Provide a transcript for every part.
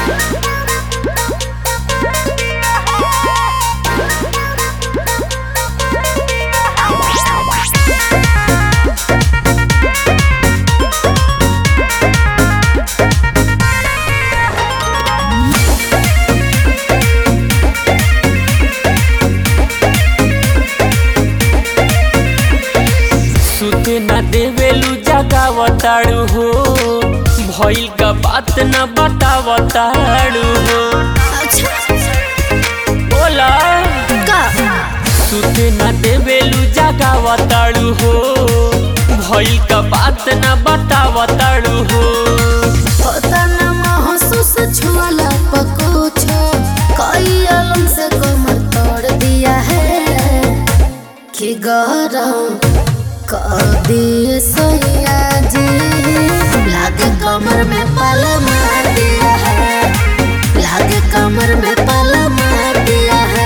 सुते न देवेलू जगावताड़ू हो भइल का बात न बतावताड़ू हो अच्छा बोला का सुते न देवेलू जगावताड़ू हो भइल का बात न बतावताड़ू हो होता न महसूस छुआला पकुछ कई अलम से कमर तोड़ दिया है कि गरम कर दिए सोया जी लागे कमर में पल मार दिया है लागे कमर में पल मार दिया है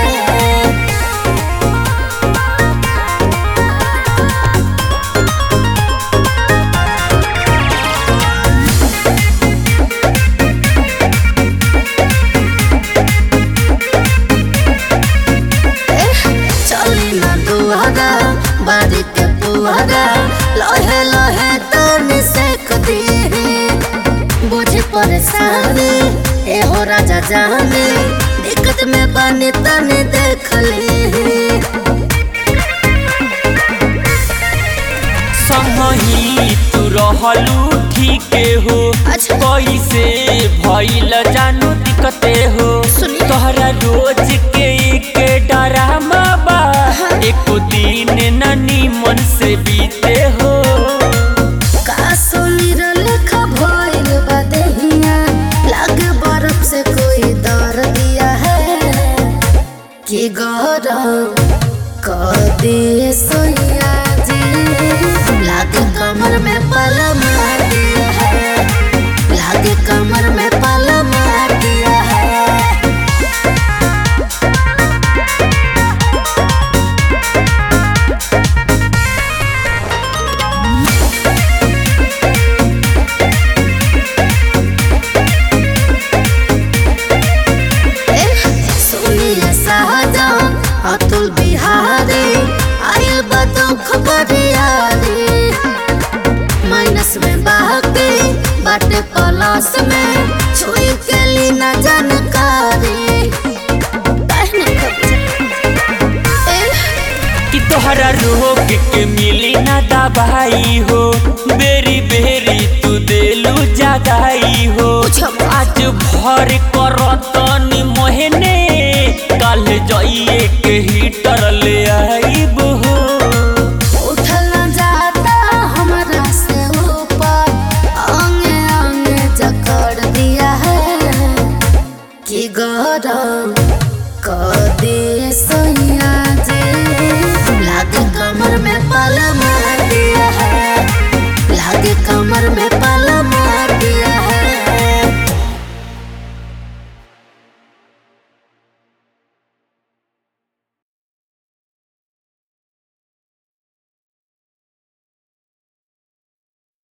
चली ना दुआरा बारी के पुआरा लहे लहे तनी से कदी बुझे परेशानी ए हो राजा जाने दिक्कत में बने तने देख ले संगही तू रहलू ठीके हो अच्छा। कैसे भइल जानू दिक्कते हो सुनी। तोहरा रोज के एक डरामा बा एको दिन न नीमन से बीते हो का सुनी लेखा भइल बा देहिया लागे बर्फ से कोई दर दिया है कि गरम कर दे सोया जी लागे कमर में पल मार दिया है लागे कमर में पल मार दिया है सुनिए शाहजहां अतुल बिहारी आयल बदुख बरियारी माइनस में बाकी बाटे प्लस में छुई के ली न जानकारी कहने खबर कि तोहरा रोग के मिली ना दवाई हो बेरी बेरी तू देलू जगाई हो पूछब। आज भर करतनी मोहने कल जाइए के हीटर ले आईब